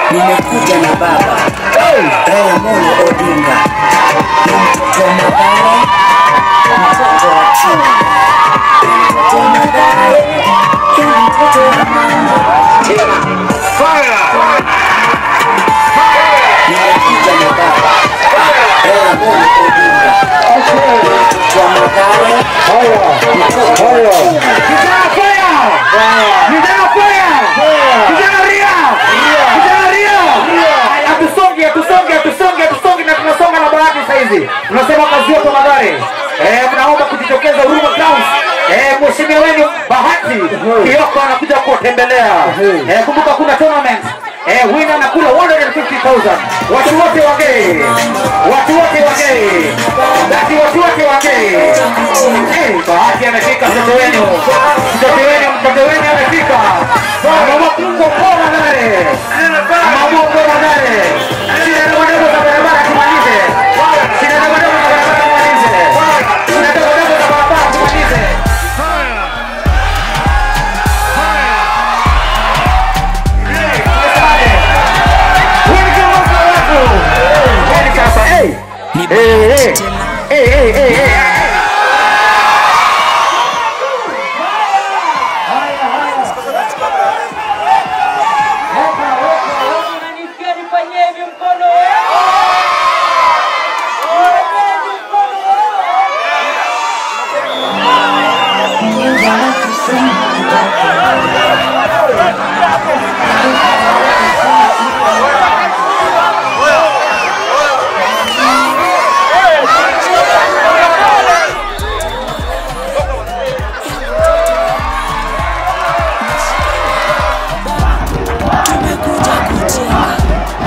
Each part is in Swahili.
nimekuja na baba Raila Amolo Odinga, ni mtoto wa Mathare, mtoto wa chini, mtoto wa Mathare, ni mtoto wa mama tena. Nimekuja na baba Raila Amolo Odinga, ni mtoto wa Mathare, mtoto wa chini. Kijana fire! Kijana fire! Kijana ria! Kijana ria! Haya, Hatusongi, hatusongi, hatusongi, hatusongi na tunasonga na bahati saizi. Tunasema kazi yote Mathare. Eh, mnaomba kujitokeza Huruma Grounds. Eh, mheshimiwa wenu Bahati Kioko anakuja kuwatembelea. Eh, kumbuka kuna tournament. Eh, winner anakula 150,000. Watu wote wagee. Watu wote wagee. Basi watu wote wagee. Eh, Bahati amefika mtoto wenu. Mtoto wenu, mtoto wenu amefika. Mama Mungu kwa Mathare. Mama Mungu kwa Mathare. Sina ndogo ndogo za barabara tumalize. Sina ndogo ndogo za barabara tumalize. Sina ndogo ndogo za barabara tumalize. Huyu kiongozi wa watu. Yaani sasa, eh. Eh, eh. Eh, eh, eh, eh. Unanisikia nifanyie hivi mkono wewe? Fanyeni mkono wewe. Tumekuja kujenga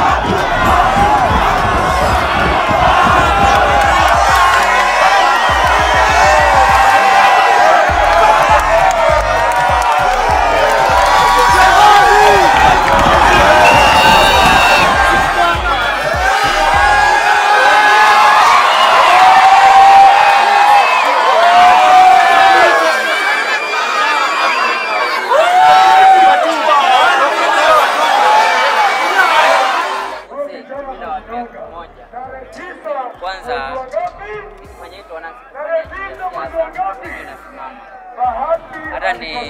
Bila watu elfu moja. Kwanza kifanya hicho wanasimama hata ni ni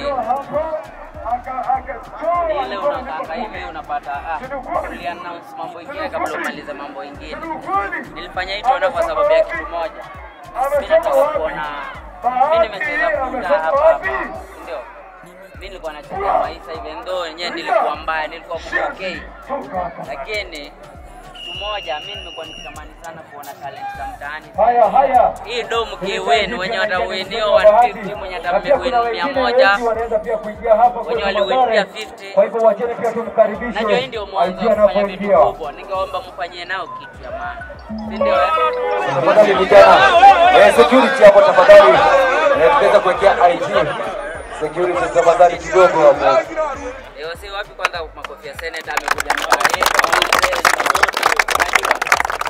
ile unakaka hivi unapata ah, uliannounce mambo ingine kabla umalize mambo ingine. Nilifanya hicho ona kwa sababu ya kitu moja, mimi nataka kuona mimi nimecheza kuta hapa hapa, ndio mimi nilikuwa nacheza maisha even though yenyewe nilikuwa mbaya, nilikuwa okay, lakini kitu moja mimi nimekuwa nikitamani sana kuona talent za mtaani. Haya, haya. Hii do mkiwin wenye watawinio 150 mwenye atawin mia moja wanaweza pia kuingia hapa wenye kwenye waliwin Mathare. pia 50 Kwa hivyo wacheni pia tumkaribishe. Najua hii ndio mwanzo aingie wa kufanya vitu anapoingia. kubwa, ningeomba mfanyie nao kitu ya maana, si ndio? eh? Tafadhali vijana, eh, security hapo tafadhali. Eh, tunaweza kuwekea IG. Security tafadhali kidogo hapo. Leo si wapi kwanza makofi ya seneta amekuja mtaa yetu mzee, unajua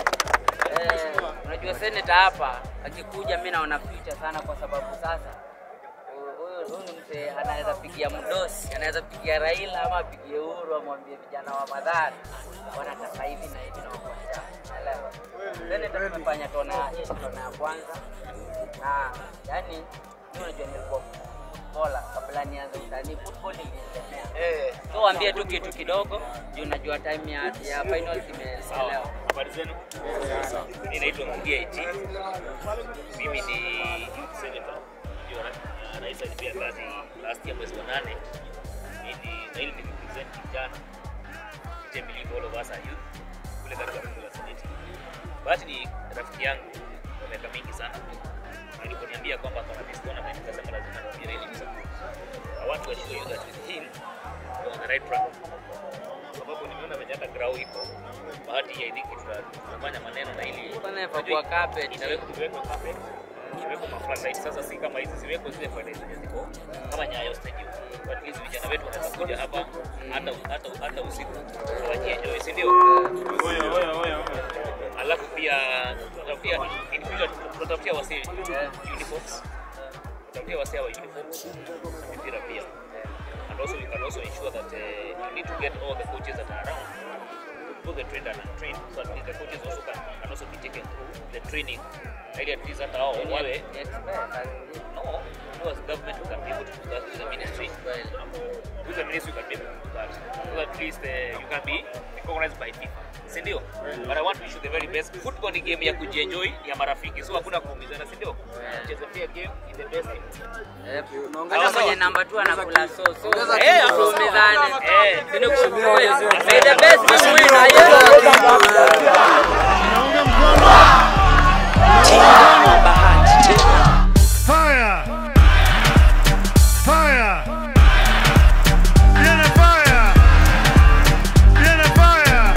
eh, unajua seneta hapa akikuja, mimi naona future sana, kwa sababu sasa huyu huyu ni mzee anaweza pigia mdosi, anaweza pigia Raila ama apigie Uhuru, amwambie vijana wa Mathare wanataka hivi na hivi na wako tayari. Unaelewa? Seneta tumefanya tona hii ni tona ya kwanza, na yani mimi unajua nilikuwa bola kabla nianze usanii, football ilinilemea. So waambie tu kitu kidogo juu najua time ya, ya finals imechelewa. Habari zenu? Mimi naitwa Ngugia IT. Mimi ni youth senator. Ndio ra- rais alipia kazi last year mwezi wa nane. Mimi na ili ni represent vijana. Vijana believe all of us are youth. Kule katika bunge la seneti. Bahati ni rafiki yangu kwa miaka mingi sana. Aliponiambia kwamba kuna this tournament nikasema lazima niambie ili msapoti. I want to assure you that with him you're on the right track sababu nimeona venye hata grau iko bahati I think tuta- tutafanya maneno na ili Kwanza inafaa carpet. inawekwa iwekwe carpet iwekwe ma floodlights. Sasa si kama hizi ziwekwe zile floodlights zenye ziko kama Nyayo Stadium, but hizi vijana wetu wanaweza kuja hapa hata hata hata usiku wajienjoy, si ndio? Alafu pia tutafutia in future tutafutia wasi uniforms, tutafutia wasi wa uniforms na mipira pia and also we can also ensure that uh, you need to get all the coaches that are around both the trained and untrained, so at least the coaches also can, can also be taken through the training. Ili at least hata wao wawe no, no as government we can be able to do that with the ministry. With the ministry we can be able to do that. So at least uh, you can be recognized by FIFA. Si ndio? But I want to wish you the very best. Football ni game ya kujienjoy ya marafiki. So hakuna kuumizana, si ndio? Cheza fair game in the best team. Unaongeza mwenye namba tu anakula so so. Eh, Tuumizane. Eh. Sini kushukuru. May the best team win. Ayo. Fire! Fire! Viene fire! Viene fire!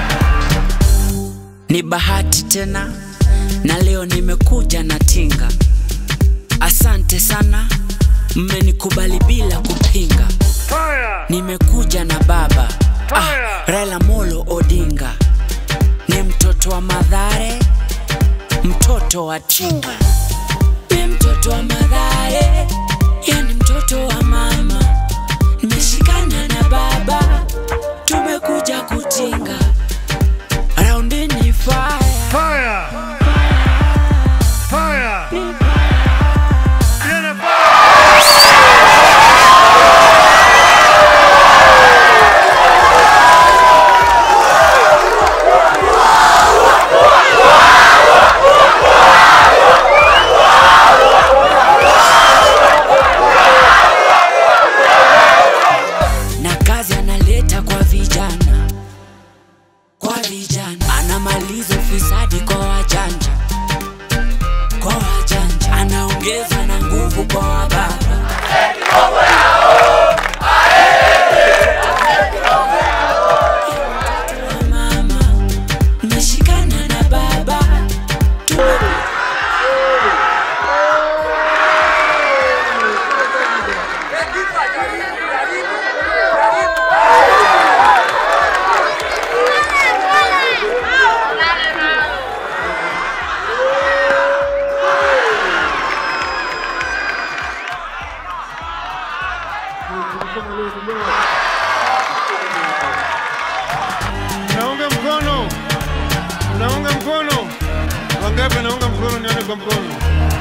Ni bahati tena na leo nimekuja na tinga. Asante sana, mmenikubali bila kupinga. Fire! Nimekuja na baba ah, Fire! Raila Molo Odinga, ni mtoto wa Madhare, mtoto wa Chinga, ni mtoto wa Madhare, yani mtoto wa mama. Nimeshikana na baba, tumekuja kutinga. Raundi ni fire. Fire! Fire! Viene fire! na kazi analeta kwa vijana, kwa vijana anamaliza ufisadi kwa wajanja, kwa wajanja anaongeza na nguvu kwa wababa. Mama, nimeshikana na baba tume Naunga mkono. Naunga mkono. Wangapi naunga mkono nione kwa mkono.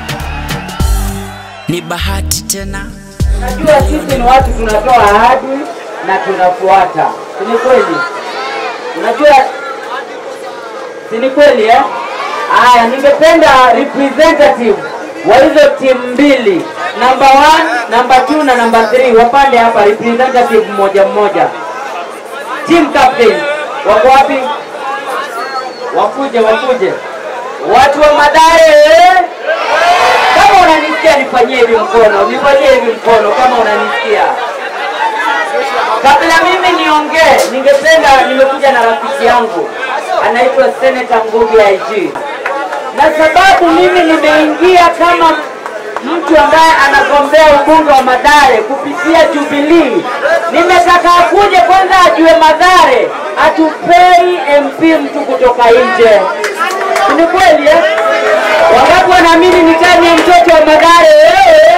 ni bahati tena Najua sisi ni watu tunatoa ahadi na tunafuata, si ni kweli? Unajua, si ni kweli eh? Aya, ningependa representative wa hizo timu mbili, number one, number two na number three wapande hapa, representative mmoja mmoja. Team captain wako wapi? Wakuje, wakuje. Watu wa Mathare eh? Kama unanisikia nifanyie hivi mkono, nifanyie hivi mkono kama unanisikia. Kabla mimi niongee, ningependa nimekuja na rafiki yangu anaitwa Senator Ngugi IG, na sababu mimi nimeingia kama mtu ambaye anagombea ubunge wa Mathare kupitia Jubilee, nimetaka akuje kwanza ajue Mathare hatupei MP mtu kutoka nje. Si Ni kweli eh? Wangapi wanaamini ni tani ya mtoto wa Mathare? Eh?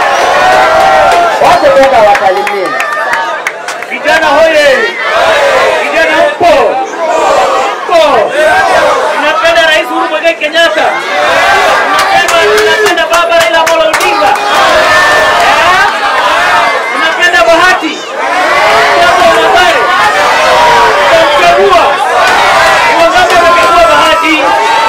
Wacha kwenda wasalimie. Vijana hoye! Vijana mpo! Mpo! Tunapenda Rais Uhuru Muigai Kenyatta. Tunapenda tunapenda Baba Raila Amolo Odinga. Eh? Tunapenda Bahati. Mtoto wa Mathare. Tunamchagua. Ni wangapi wamechagua Bahati?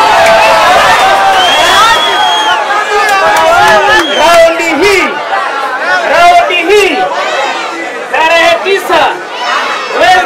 Raundi hii. Raundi hii tarehe tisa mwezi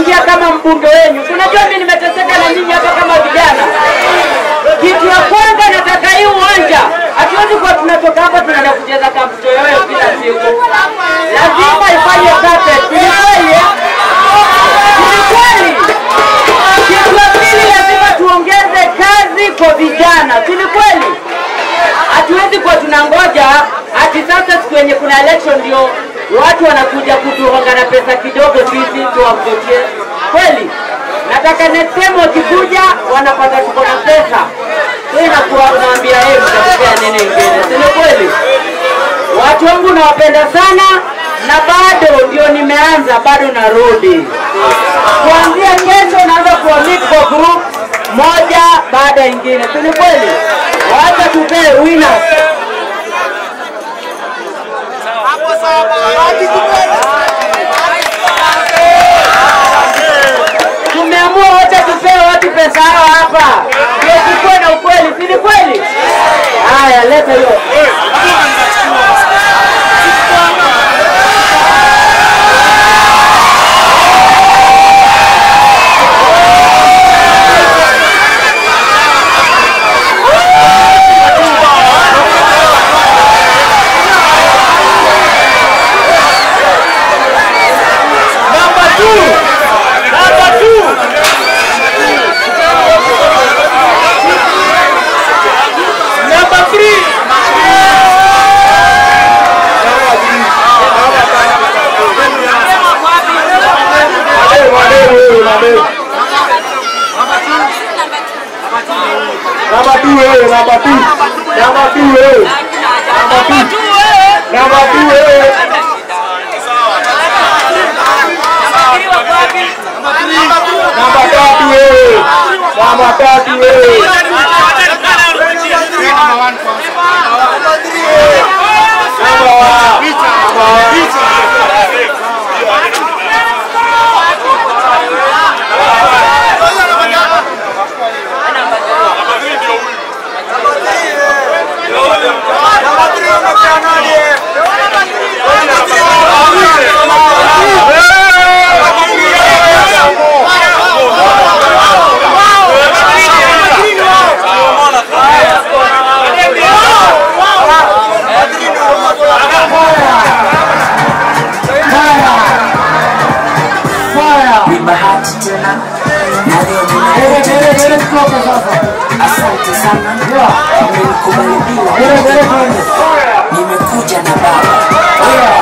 nimeingia kama mbunge wenu. Unajua mimi nimeteseka na nyinyi hapa kama vijana. Kitu ya kwanza nataka hii uwanja, hatuwezi kuwa tunatoka hapa tunaenda kucheza kamputo yoyo kila siku, lazima ifanye carpet. Ni kweli eh? Ni kweli. Kitu ya pili, lazima tuongeze kazi kwa vijana, si ni kweli? Hatuwezi kuwa tunangoja ati sasa siku yenye kuna election ndio watu wanakuja kutuhonga na pesa kidogo sisi tuwamvotie. Kweli nataka next time wakikuja wanapata tuko na pesa, so inakuwa unaambia yeye mtakupea nini ingine, si ni kweli? Watu wangu nawapenda sana na bado ndio nimeanza, bado narudi. Kuanzia kesho naanza kuwamit kwa group moja baada ya ingine, si ni kweli? Wacha tupee winners. Tumeamua wote tupee watu pesa yao hapa, ndio tukuwe na ukweli, si ni kweli? Haya, leta hiyo. Number two. Number two. Number three. Number two, eh, number two. Number two, eh. Number two. Number two, eh. Namba tatu wewe. Namba tatu wewe. Namba wa. Namba wa. Ni bahati tena na leo ninakuja asante sana umenikubali bila nimekuja na baba